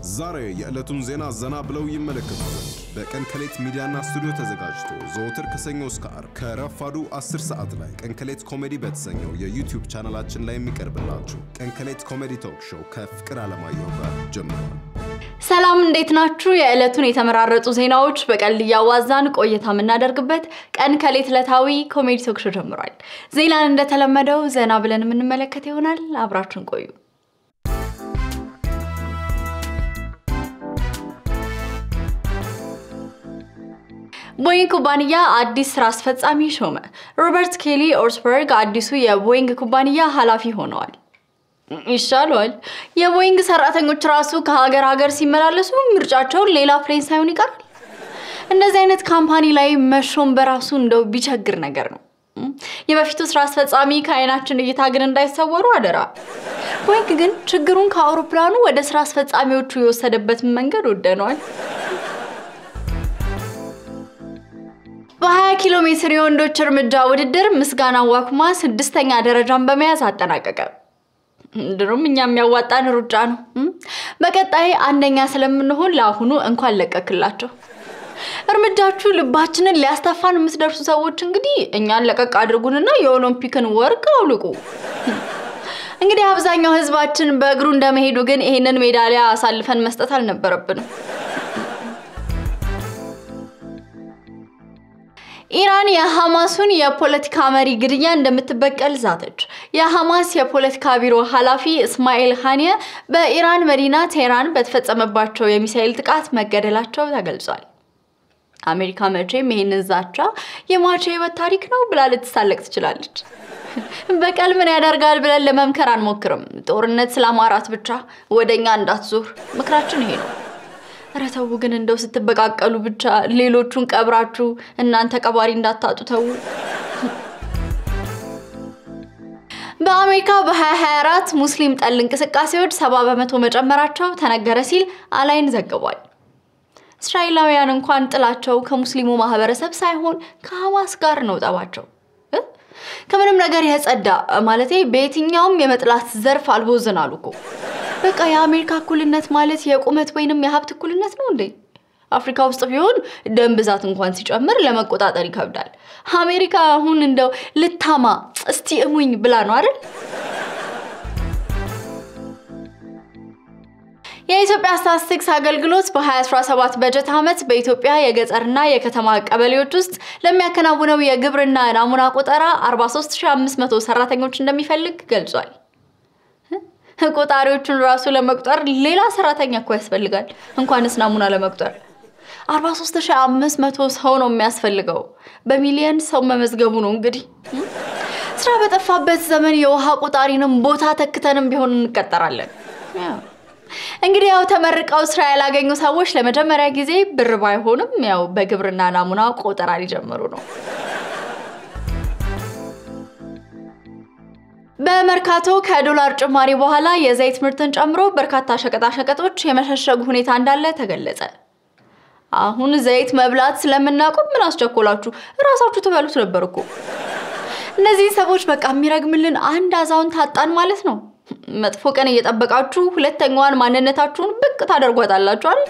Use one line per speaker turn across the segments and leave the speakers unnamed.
ዛሬ የዕለቱን ዜና ዘና ብለው ይመለከቱ ዘንድ በቀን ከሌት ሚዲያና ስቱዲዮ ተዘጋጅቶ ዘወትር ከሰኞ እስከ ዓርብ ከረፋዱ 10 ሰዓት ላይ ቀን ከሌት ኮሜዲ በተሰኘው የዩቲዩብ ቻናላችን ላይ የሚቀርብላችሁ ቀን ከሌት ኮሜዲ ቶክ ሾው ከፍቅር አለማየሁ ጋር ጀምሯል።
ሰላም እንዴት ናችሁ? የዕለቱን የተመራረጡ ዜናዎች በቀልድ እያዋዛን ቆይታ የምናደርግበት ቀን ከሌት ዕለታዊ ኮሜዲ ቶክ ሾው ጀምሯል። ዜናን እንደተለመደው ዘና ብለን የምንመለከት ይሆናል። አብራችሁን ቆዩ። ቦይንግ ኩባንያ አዲስ ስራ አስፈጻሚ ሾመ። ሮበርት ኬሊ ኦርስበርግ አዲሱ የቦይንግ ኩባንያ ኃላፊ ሆነዋል። ይሻሏል። የቦይንግ ሰራተኞች ራሱ ከሀገር ሀገር ሲመላለሱ ምርጫቸውን ሌላ ፕሌን ሳይሆን ይቀራል። እንደዚህ አይነት ካምፓኒ ላይ መሾም በራሱ እንደው ቢቸግር ነገር ነው። የበፊቱ ስራ አስፈጻሚ ከአይናችን እይታ ግን እንዳይሰወሩ አደራ። ቦይንግ ግን ችግሩን ከአውሮፕላኑ ወደ ስራ አስፈጻሚዎቹ የወሰደበትን መንገድ ወደነዋል። በ20 ኪሎ ሜትር የወንዶች እርምጃ ውድድር ምስጋና ዋኩማ ስድስተኛ ደረጃን በመያዝ አጠናቀቀ። ድሮም እኛ የሚያዋጣን ሩጫ ነው። በቀጣይ አንደኛ ስለምንሆን ለአሁኑ እንኳን ለቀክላቸው። እርምጃችሁ ልባችንን ሊያስተፋን የምትደርሱ ሰዎች እንግዲህ እኛን ለቀቅ አድርጉንና የኦሎምፒክን ወርቅ አውልቁ። እንግዲህ አብዛኛው ህዝባችን በእግሩ እንደመሄዱ ግን ይሄንን ሜዳሊያ አሳልፈን መስጠት አልነበረብንም። ኢራን የሐማሱን የፖለቲካ መሪ ግድያ እንደምትበቀል ዛተች። የሐማስ የፖለቲካ ቢሮ ኃላፊ እስማኤል ኻኒየ በኢራን መዲና ቴህራን በተፈጸመባቸው የሚሳኤል ጥቃት መገደላቸው ተገልጿል። አሜሪካ መቼም ይህንን ዛቻ የሟች ህይወት ታሪክ ነው ብላ ልትሳለቅ ትችላለች። በቀል ምን ያደርጋል ብለን ለመምከር አንሞክርም። ጦርነት ስላማራት ብቻ ወደኛ እንዳትዞር ምክራችን ይሄ ነው። ኧረ ተው ግን እንደው ስትበቃቀሉ ብቻ ሌሎቹን ቀብራችሁ እናንተ ቀባሪ እንዳታጡ ተው። በአሜሪካ በ2024 ሙስሊም ጠል እንቅስቃሴዎች ሰባ በመቶ መጨመራቸው ተነገረ ሲል አላይን ዘግቧል። እስራኤላውያን እንኳን ጥላቸው ከሙስሊሙ ማህበረሰብ ሳይሆን ከሐማስ ጋር ነው ጠባቸው። ከምንም ነገር የጸዳ ማለቴ በየትኛውም የመጥላት ዘርፍ አልቦዝናሉ እኮ። በቃ የአሜሪካ እኩልነት ማለት የቁመት ወይንም የሀብት እኩልነት ነው እንዴ? አፍሪካ ውስጥ ቢሆን ደም ብዛት እንኳን ሲጨምር ለመቆጣጠር ይከብዳል። አሜሪካ አሁን እንደው ልታማ እስቲ እሙኝ ብላ ነው አይደል? የኢትዮጵያ ስታትስቲክስ አገልግሎት በ2017 በጀት ዓመት በኢትዮጵያ የገጠርና የከተማ ቀበሌዎች ውስጥ ለሚያከናውነው የግብርና ናሙና ቆጠራ 43500 ሰራተኞች እንደሚፈልግ ገልጿል። ቆጣሪዎቹን ራሱ ለመቁጠር ሌላ ሰራተኛ እኮ ያስፈልጋል፣ እንኳንስ ናሙና ለመቁጠር 43500 ሰው ነው የሚያስፈልገው። በሚሊየን ሰው መመዝገቡ ነው እንግዲህ። ስራ በጠፋበት ዘመን የውሃ ቆጣሪንም ቦታ ተክተንም ቢሆን እንቀጠራለን። እንግዲህ ያው ተመርቀው ስራ ያላገኙ ሰዎች ለመጀመሪያ ጊዜ ብር ባይሆንም ያው በግብርና ናሙና ቆጠራ ሊጀምሩ ነው። በመርካቶ ከዶላር ጭማሪ በኋላ የዘይት ምርትን ጨምሮ በርካታ ሸቀጣሸቀጦች የመሸሸጉ ሁኔታ እንዳለ ተገለጸ። አሁን ዘይት መብላት ስለምናቆም ምን አስቸኮላችሁ? እራሳችሁ ትበሉት ነበር እኮ። እነዚህ ሰዎች በቃ የሚረግምልን አንድ አዛውንት አጣን ማለት ነው። መጥፎ ቀን እየጠበቃችሁ ሁለተኛዋን ማንነታችሁን ብቅ ታደርጓታላችሁ አይደል?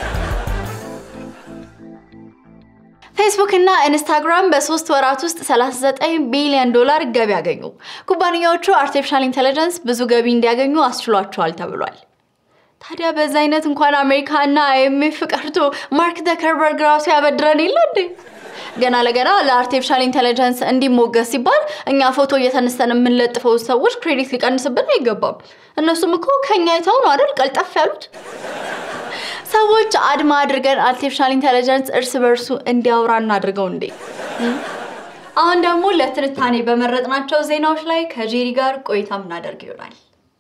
ፌስቡክ እና ኢንስታግራም በሶስት ወራት ውስጥ 39 ቢሊዮን ዶላር ገቢ ያገኙ። ኩባንያዎቹ አርቲፊሻል ኢንቴሊጀንስ ብዙ ገቢ እንዲያገኙ አስችሏቸዋል ተብሏል። ታዲያ በዛ አይነት እንኳን አሜሪካ እና አይኤምኤፍ ቀርቶ ማርክ ዘከርበርግ ራሱ ያበድረን የለ እንዴ? ገና ለገና ለአርቲፊሻል ኢንቴሊጀንስ እንዲሞገስ ሲባል እኛ ፎቶ እየተነስተን የምንለጥፈው ሰዎች ክሬዲት ሊቀንስብን አይገባም። እነሱም እኮ ከኛ አይተው ነው አይደል ቀልጠፍ ያሉት። ሰዎች አድማ አድርገን አርቲፊሻል ኢንቴሊጀንስ እርስ በርሱ እንዲያወራ እናድርገው እንዴ። አሁን ደግሞ ለትንታኔ በመረጥናቸው ዜናዎች ላይ ከጄሪ ጋር ቆይታ ምናደርግ ይሆናል።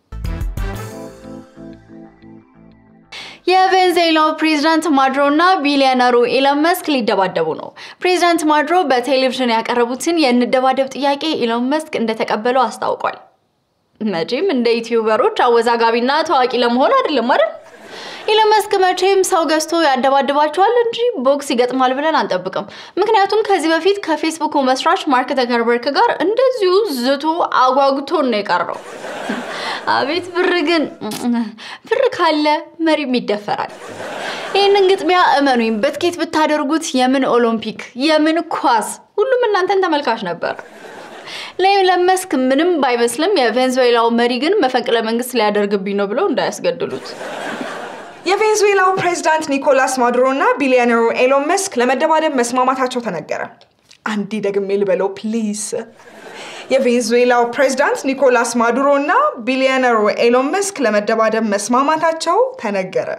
የቬንዙዌላው ፕሬዝዳንት ማድሮ እና ቢሊዮነሩ ኢሎን መስክ ሊደባደቡ ነው። ፕሬዝዳንት ማድሮ በቴሌቪዥን ያቀረቡትን የንደባደብ ጥያቄ ኢሎን መስክ እንደተቀበለው አስታውቋል። መቼም እንደ ዩቲዩበሮች አወዛጋቢና ታዋቂ ለመሆን አይደለም አይደል? ኢሎን መስክ መቼም ሰው ገዝቶ ያደባድባቸዋል እንጂ ቦክስ ይገጥማል ብለን አንጠብቅም። ምክንያቱም ከዚህ በፊት ከፌስቡክ መስራች ማርክ ዘከርበርግ ጋር እንደዚሁ ዝቶ አጓጉቶን ነው የቀረው። አቤት ብር ግን ብር ካለ መሪም ይደፈራል። ይህንን ግጥሚያ እመኑኝ በትኬት ብታደርጉት የምን ኦሎምፒክ የምን ኳስ ሁሉም እናንተን ተመልካች ነበር። ለኢሎን መስክ ምንም ባይመስልም የቬንዙዌላው መሪ ግን መፈንቅለ መንግስት ሊያደርግብኝ ነው ብለው እንዳያስገድሉት።
የቬንዙዌላው ፕሬዝዳንት ኒኮላስ ማዱሮ እና ቢሊዮነሩ ኤሎን መስክ ለመደባደብ መስማማታቸው ተነገረ። አንዴ ደግሜ ልበለው ፕሊዝ። የቬንዙዌላው ፕሬዝዳንት ኒኮላስ ማዱሮ እና ቢሊዮነሩ ኤሎን መስክ ለመደባደብ መስማማታቸው ተነገረ።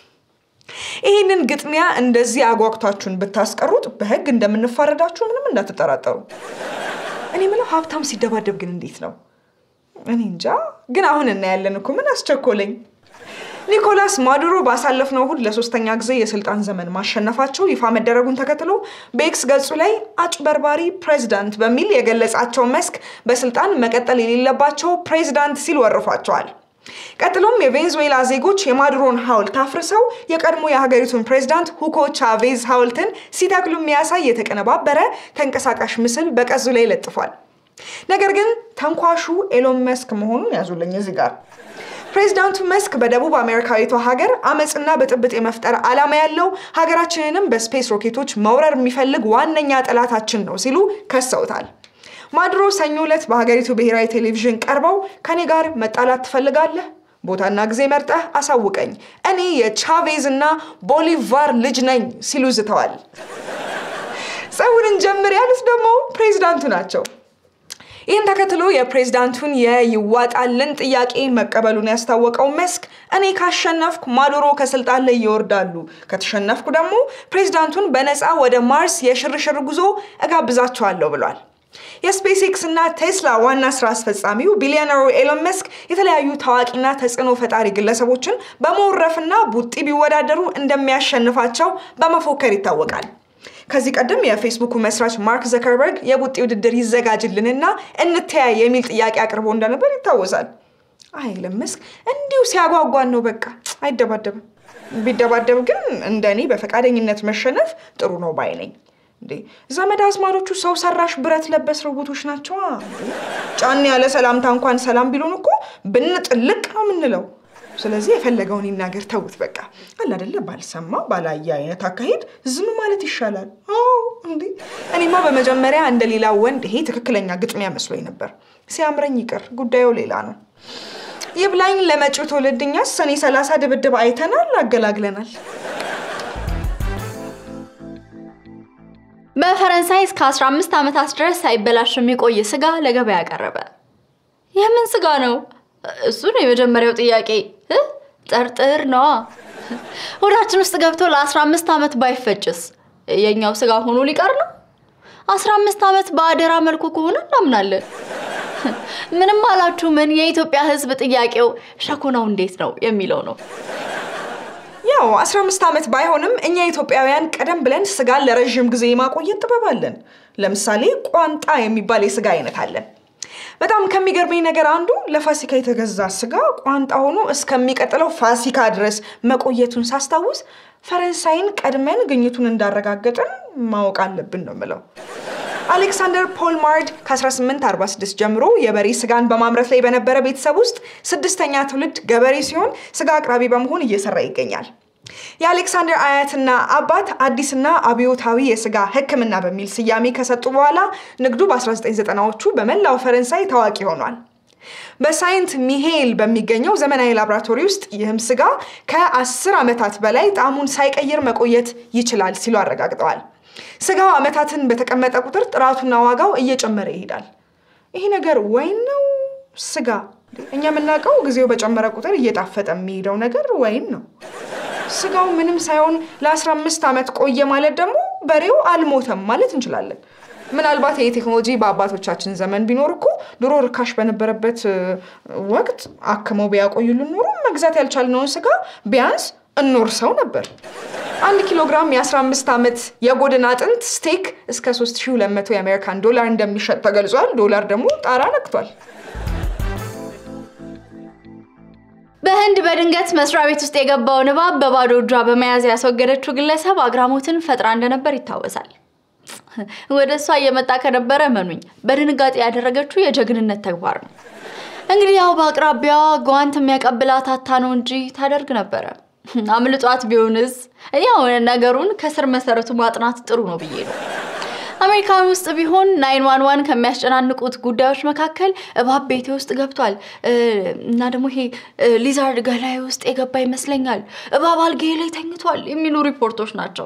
ይህንን ግጥሚያ እንደዚህ አጓግቷችሁን ብታስቀሩት በህግ እንደምንፋረዳችሁ ምንም እንዳትጠራጠሩ። እኔ ምለው ሀብታም ሲደባደብ ግን እንዴት ነው? እኔ እንጃ። ግን አሁን እናያለን እኮ ምን አስቸኮለኝ? ኒኮላስ ማዱሮ ባሳለፍነው እሁድ ለሶስተኛ ጊዜ የስልጣን ዘመን ማሸነፋቸው ይፋ መደረጉን ተከትሎ በኤክስ ገጹ ላይ አጭበርባሪ ፕሬዝዳንት በሚል የገለጻቸው መስክ በስልጣን መቀጠል የሌለባቸው ፕሬዝዳንት ሲል ወርፏቸዋል። ቀጥሎም የቬንዙዌላ ዜጎች የማዱሮን ሐውልት አፍርሰው የቀድሞ የሀገሪቱን ፕሬዝዳንት ሁጎ ቻቬዝ ሐውልትን ሲተክሉ የሚያሳይ የተቀነባበረ ተንቀሳቃሽ ምስል በቀዙ ላይ ለጥፏል። ነገር ግን ተንኳሹ ኤሎን መስክ መሆኑን ያዙልኝ እዚህ ጋር። ፕሬዚዳንቱ መስክ በደቡብ አሜሪካዊቷ ሀገር አመፅና ብጥብጥ የመፍጠር ዓላማ ያለው ሀገራችንንም በስፔስ ሮኬቶች መውረር የሚፈልግ ዋነኛ ጠላታችን ነው ሲሉ ከሰውታል። ማዱሮ ሰኞ ዕለት በሀገሪቱ ብሔራዊ ቴሌቪዥን ቀርበው ከኔ ጋር መጣላት ትፈልጋለህ? ቦታና ጊዜ መርጠህ አሳውቀኝ፣ እኔ የቻቬዝ እና ቦሊቫር ልጅ ነኝ ሲሉ ዝተዋል። ጸቡን እንጀምር ያሉት ደግሞ ፕሬዚዳንቱ ናቸው። ይህን ተከትሎ የፕሬዝዳንቱን የይዋጣልን ጥያቄ መቀበሉን ያስታወቀው መስክ እኔ ካሸነፍኩ ማዱሮ ከስልጣን ላይ ይወርዳሉ፣ ከተሸነፍኩ ደግሞ ፕሬዝዳንቱን በነፃ ወደ ማርስ የሽርሽር ጉዞ እጋብዛቸዋለሁ ብሏል። የስፔስ ኤክስ እና ቴስላ ዋና ስራ አስፈጻሚው ቢሊዮነሩ ኤሎን መስክ የተለያዩ ታዋቂና ተጽዕኖ ፈጣሪ ግለሰቦችን በመወረፍና ቡጢ ቢወዳደሩ እንደሚያሸንፋቸው በመፎከር ይታወቃል። ከዚህ ቀደም የፌስቡኩ መስራች ማርክ ዘከርበርግ የቡጢ ውድድር ይዘጋጅልንና እንተያይ የሚል ጥያቄ አቅርቦ እንደነበር ይታወሳል። አይ ኤሎን መስክ እንዲሁ ሲያጓጓን ነው፣ በቃ አይደባደብም። ቢደባደብ ግን እንደኔ በፈቃደኝነት መሸነፍ ጥሩ ነው ባይ ነኝ። እንዴ ዘመድ አዝማዶቹ ሰው ሰራሽ ብረት ለበስ ሮቦቶች ናቸዋ። ጫን ያለ ሰላምታ እንኳን ሰላም ቢሉን እኮ ብንጥልቅ ነው የምንለው። ስለዚህ የፈለገውን ይናገር፣ ተውት በቃ አለ አይደለ። ባልሰማ ባላየ አይነት አካሄድ ዝም ማለት ይሻላል። እንዴ እኔማ በመጀመሪያ እንደ ሌላ ወንድ ይሄ ትክክለኛ ግጥሚያ መስሎኝ ነበር። ሲያምረኝ ይቅር፣ ጉዳዩ ሌላ ነው። ይብላኝ ለመጪው ትውልድ እኛስ ሰኔ ሰላሳ ድብድብ አይተናል፣ አገላግለናል።
በፈረንሳይ እስከ 15 ዓመታት ድረስ ሳይበላሽ የሚቆይ ስጋ ለገበያ ቀረበ። የምን ስጋ ነው? እሱ ነው የመጀመሪያው ጥያቄ። ጠርጥር ነዋ። ሆዳችን ውስጥ ገብቶ ለ15 ዓመት ባይፈጭስ የኛው ስጋ ሆኖ ሊቀር ነው? 15 ዓመት በአደራ መልኩ ከሆነ እናምናለን። ምንም አላችሁ ምን፣ የኢትዮጵያ ሕዝብ ጥያቄው ሸኮናው እንዴት ነው የሚለው ነው።
ያው 15 ዓመት ባይሆንም እኛ ኢትዮጵያውያን ቀደም ብለን ስጋን ለረዥም ጊዜ የማቆየት ጥበብ አለን። ለምሳሌ ቋንጣ የሚባል የስጋ አይነት አለን። በጣም ከሚገርመኝ ነገር አንዱ ለፋሲካ የተገዛ ስጋ ቋንጣ ሆኖ እስከሚቀጥለው ፋሲካ ድረስ መቆየቱን ሳስታውስ ፈረንሳይን ቀድመን ግኝቱን እንዳረጋገጥን ማወቅ አለብን ነው ምለው። አሌክሳንደር ፖልማርድ ከ1846 ጀምሮ የበሬ ስጋን በማምረት ላይ በነበረ ቤተሰብ ውስጥ ስድስተኛ ትውልድ ገበሬ ሲሆን ስጋ አቅራቢ በመሆን እየሰራ ይገኛል። የአሌክሳንደር አያትና አባት አዲስና አብዮታዊ የስጋ ሕክምና በሚል ስያሜ ከሰጡ በኋላ ንግዱ በ1990ዎቹ በመላው ፈረንሳይ ታዋቂ ሆኗል። በሳይንት ሚሄል በሚገኘው ዘመናዊ ላቦራቶሪ ውስጥ ይህም ስጋ ከ10 ዓመታት በላይ ጣዕሙን ሳይቀይር መቆየት ይችላል ሲሉ አረጋግጠዋል። ስጋው ዓመታትን በተቀመጠ ቁጥር ጥራቱና ዋጋው እየጨመረ ይሄዳል። ይሄ ነገር ወይን ነው ስጋ? እኛ የምናውቀው ጊዜው በጨመረ ቁጥር እየጣፈጠ የሚሄደው ነገር ወይን ነው። ስጋው ምንም ሳይሆን ለ15 ዓመት ቆየ ማለት ደግሞ በሬው አልሞተም ማለት እንችላለን። ምናልባት ይህ ቴክኖሎጂ በአባቶቻችን ዘመን ቢኖር እኮ ድሮ ርካሽ በነበረበት ወቅት አክመው ቢያቆዩልን ኖሮ መግዛት ያልቻልነውን ስጋ ቢያንስ እንወርሰው ነበር። አንድ ኪሎ ግራም የ15 ዓመት የጎድን አጥንት ስቴክ እስከ 3200 የአሜሪካን ዶላር እንደሚሸጥ ተገልጿል። ዶላር ደግሞ ጣራ ነክቷል።
በህንድ በድንገት መስሪያ ቤት ውስጥ የገባውን እባብ በባዶ እጇ በመያዝ ያስወገደችው ግለሰብ አግራሞትን ፈጥራ እንደነበር ይታወሳል። ወደ እሷ እየመጣ ከነበረ መኑኝ በድንጋጤ ያደረገችው የጀግንነት ተግባር ነው። እንግዲህ ያው በአቅራቢያዋ ጓንት የሚያቀብላት አታ ነው እንጂ ታደርግ ነበረ። አምልጧት ቢሆንስ? ያው ነገሩን ከስር መሰረቱ ማጥናት ጥሩ ነው ብዬ ነው። አሜሪካን ውስጥ ቢሆን ናይን ዋን ዋን ከሚያስጨናንቁት ጉዳዮች መካከል እባብ ቤቴ ውስጥ ገብቷል እና ደግሞ ይሄ ሊዛርድ ገላይ ውስጥ የገባ ይመስለኛል፣ እባብ አልጋዬ ላይ ተኝቷል የሚሉ ሪፖርቶች ናቸው።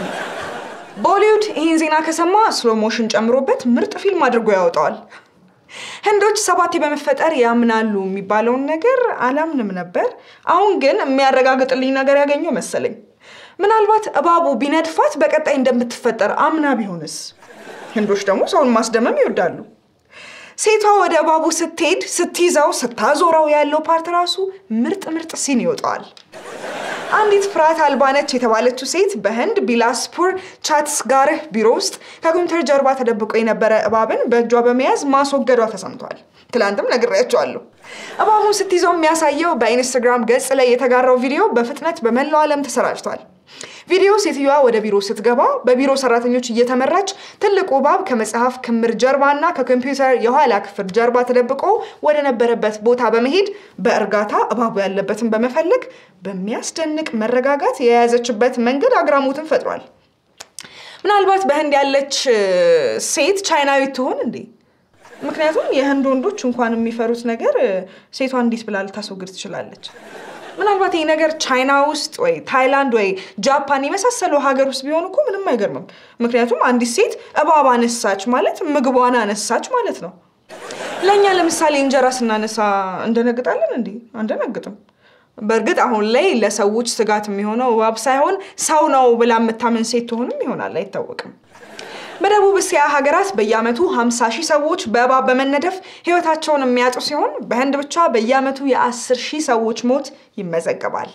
ቦሊውድ ይህን ዜና ከሰማ ስሎ ሞሽን ጨምሮበት ምርጥ ፊልም አድርጎ ያወጣዋል። ህንዶች ሰባቴ በመፈጠር ያምናሉ የሚባለውን ነገር አላምንም ነበር። አሁን ግን የሚያረጋግጥልኝ ነገር ያገኘው መሰለኝ። ምናልባት እባቡ ቢነድፋት በቀጣይ እንደምትፈጠር አምና ቢሆንስ? ህንዶች ደግሞ ሰውን ማስደመም ይወዳሉ። ሴቷ ወደ እባቡ ስትሄድ ስትይዘው፣ ስታዞረው ያለው ፓርት ራሱ ምርጥ ምርጥ ሲን ይወጣዋል። አንዲት ፍርሃት አልባነች የተባለችው ሴት በህንድ ቢላስፑር ቻትስጋርህ ቢሮ ውስጥ ከኮምፒውተር ጀርባ ተደብቆ የነበረ እባብን በእጇ በመያዝ ማስወገዷ ተሰምቷል። ትላንትም ነግሬያቸዋለሁ። እባቡን ስትይዘው የሚያሳየው በኢንስታግራም ገጽ ላይ የተጋራው ቪዲዮ በፍጥነት በመላው ዓለም ተሰራጭቷል። ቪዲዮ ሴትዮዋ ወደ ቢሮ ስትገባ በቢሮ ሰራተኞች እየተመራች ትልቁ እባብ ከመጽሐፍ ክምር ጀርባ እና ከኮምፒውተር የኋላ ክፍል ጀርባ ተደብቆ ወደ ነበረበት ቦታ በመሄድ በእርጋታ እባቡ ያለበትን በመፈለግ በሚያስደንቅ መረጋጋት የያዘችበት መንገድ አግራሞትን ፈጥሯል። ምናልባት በህንድ ያለች ሴት ቻይናዊት ትሆን እንዴ? ምክንያቱም የህንድ ወንዶች እንኳን የሚፈሩት ነገር ሴቷ እንዴት ብላ ልታስወግድ ትችላለች? ምናልባት ይህ ነገር ቻይና ውስጥ ወይ ታይላንድ ወይ ጃፓን የመሳሰሉ ሀገር ውስጥ ቢሆን እኮ ምንም አይገርምም። ምክንያቱም አንዲት ሴት እባብ አነሳች ማለት ምግቧን አነሳች ማለት ነው። ለእኛ ለምሳሌ እንጀራ ስናነሳ እንደነግጣለን እንዴ? አንደነግጥም። በእርግጥ አሁን ላይ ለሰዎች ስጋት የሚሆነው እባብ ሳይሆን ሰው ነው ብላ የምታምን ሴት ትሆንም ይሆናል፣ አይታወቅም። በደቡብ እስያ ሀገራት በየዓመቱ 50 ሺህ ሰዎች በእባብ በመነደፍ ህይወታቸውን የሚያጡ ሲሆን በህንድ ብቻ በየዓመቱ የ10 ሺህ ሰዎች ሞት ይመዘገባል።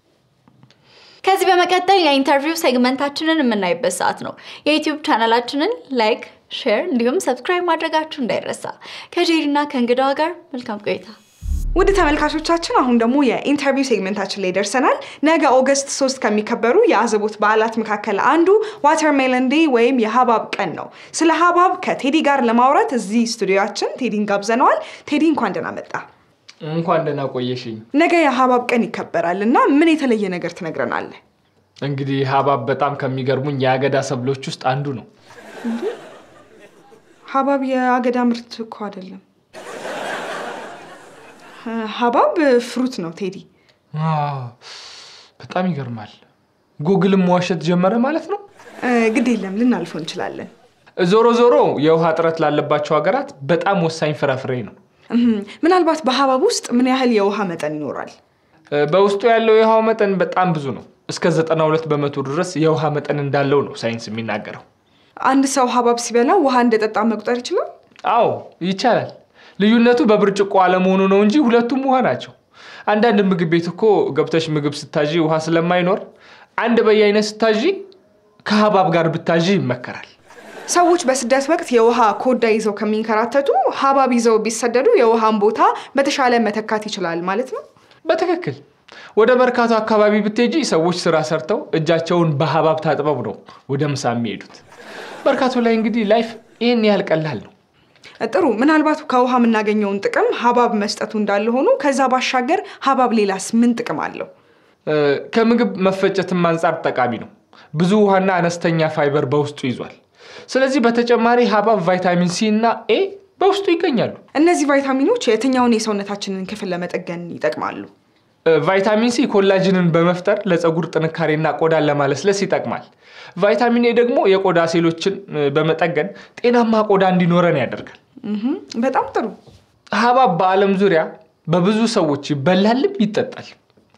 ከዚህ በመቀጠል የኢንተርቪው ሴግመንታችንን የምናይበት ሰዓት ነው። የዩቲዩብ ቻናላችንን ላይክ፣ ሼር እንዲሁም ሰብስክራይብ ማድረጋችሁ እንዳይረሳ። ከጄሪና ከእንግዳዋ ጋር መልካም ቆይታ።
ውድ ተመልካቾቻችን አሁን ደግሞ የኢንተርቪው ሴግመንታችን ላይ ደርሰናል። ነገ ኦገስት ሶስት ከሚከበሩ የአዘቦት በዓላት መካከል አንዱ ዋተርሜለን ዴይ ወይም የሀባብ ቀን ነው። ስለ ሀባብ ከቴዲ ጋር ለማውራት እዚህ ስቱዲዮችን ቴዲን ጋብዘነዋል። ቴዲ እንኳን ደህና መጣ።
እንኳን ደህና ቆየሽኝ።
ነገ የሀባብ ቀን ይከበራል እና ምን የተለየ ነገር ትነግረናለህ?
እንግዲህ ሀባብ በጣም ከሚገርሙኝ የአገዳ ሰብሎች ውስጥ አንዱ ነው።
ሀባብ የአገዳ ምርት እኮ አይደለም። ሀባብ ፍሩት ነው ቴዲ።
አዎ፣ በጣም ይገርማል። ጉግልም መዋሸት ጀመረ ማለት ነው።
ግድ የለም ልናልፈው እንችላለን።
ዞሮ ዞሮ የውሃ እጥረት ላለባቸው ሀገራት በጣም ወሳኝ ፍራፍሬ ነው።
እህም፣ ምናልባት በሀባብ ውስጥ ምን ያህል የውሃ መጠን ይኖራል?
በውስጡ ያለው የውሃው መጠን በጣም ብዙ ነው። እስከ 92 በመቶ ድረስ የውሃ መጠን እንዳለው ነው ሳይንስ የሚናገረው።
አንድ ሰው ሀባብ ሲበላ ውሃ እንደጠጣ መቁጠር ይችላል?
አዎ ይቻላል። ልዩነቱ በብርጭቆ አለመሆኑ ነው እንጂ ሁለቱም ውሃ ናቸው። አንዳንድ ምግብ ቤት እኮ ገብተሽ ምግብ ስታዢ ውሃ ስለማይኖር አንድ በየአይነት ስታዢ ከሀባብ ጋር ብታዢ ይመከራል።
ሰዎች በስደት ወቅት የውሃ ኮዳ ይዘው ከሚንከራተቱ ሀባብ ይዘው ቢሰደዱ የውሃን ቦታ በተሻለ መተካት ይችላል ማለት ነው።
በትክክል ወደ መርካቶ አካባቢ ብትሄጂ ሰዎች ስራ ሰርተው እጃቸውን በሀባብ ታጥበው ነው ወደ ምሳ የሚሄዱት። መርካቶ ላይ እንግዲህ ላይፍ ይህን ያህል ቀላል ነው።
ጥሩ። ምናልባት ከውሃ የምናገኘውን ጥቅም ሀባብ መስጠቱ እንዳለ ሆኖ ከዛ ባሻገር ሀባብ ሌላስ ምን ጥቅም አለው?
እ፣ ከምግብ መፈጨትም አንጻር ጠቃሚ ነው። ብዙ ውሃና አነስተኛ ፋይበር በውስጡ ይዟል። ስለዚህ በተጨማሪ ሀባብ ቫይታሚን ሲ እና ኤ በውስጡ ይገኛሉ።
እነዚህ ቫይታሚኖች የትኛውን የሰውነታችንን ክፍል ለመጠገን ይጠቅማሉ?
እ፣ ቫይታሚን ሲ ኮላጅንን በመፍጠር ለፀጉር ጥንካሬና ቆዳን ለማለስለስ ይጠቅማል። ቫይታሚን ኤ ደግሞ የቆዳ ሴሎችን እ፣ በመጠገን ጤናማ ቆዳ እንዲኖረን ያደርጋል።
እህም፣ በጣም ጥሩ።
ሀባብ በዓለም ዙሪያ በብዙ ሰዎች ይበላልም ይጠጣል።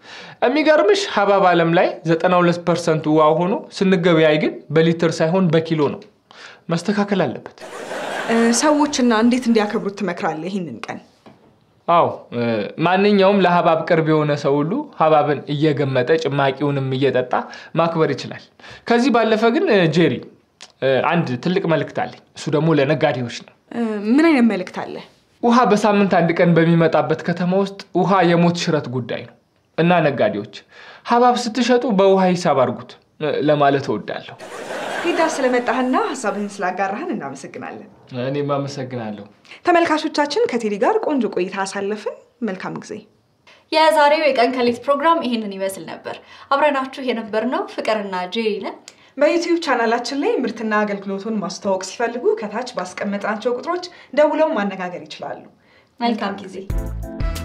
የሚገርምሽ ሀባብ ዓለም ላይ 92 ፐርሰንት ውሃ ሆኖ ስንገበያይ ግን በሊትር ሳይሆን በኪሎ ነው። መስተካከል አለበት።
እ፣ ሰዎችና እንዴት እንዲያከብሩት ትመክራለህ ይህንን ቀን?
አዎ እ፣ ማንኛውም ለሀባብ ቅርብ የሆነ ሰው ሁሉ ሀባብን እየገመጠ ጭማቂውንም እየጠጣ ማክበር ይችላል። ከዚህ ባለፈ ግን እ፣ ጄሪ እ፣ አንድ ትልቅ መልእክት አለኝ። እሱ ደግሞ ለነጋዴዎች ነው።
እ፣ ምን አይነት መልእክት አለ?
ውሃ በሳምንት አንድ ቀን በሚመጣበት ከተማ ውስጥ ውሃ የሞት ሽረት ጉዳይ ነው እና ነጋዴዎች ሀብሀብ ስትሸጡ በውሃ ሂሳብ አድርጉት እ፣ ለማለት እወዳለሁ።
ቴዳ ስለመጣህና ሀሳብህን ስላጋራህን እናመሰግናለን።
እኔም አመሰግናለሁ።
ተመልካቾቻችን ከቴዲ ጋር ቆንጆ ቆይታ አሳለፍን። መልካም ጊዜ።
የዛሬው የቀን ከሌት ፕሮግራም ይህንን ይመስል ነበር። አብረናችሁ የነበርነው ፍቅርና ጄሪ ነን።
በዩቲዩብ ቻናላችን ላይ ምርትና አገልግሎቱን ማስተዋወቅ ሲፈልጉ ከታች ባስቀመጥናቸው ቁጥሮች ደውለው ማነጋገር ይችላሉ።
መልካም ጊዜ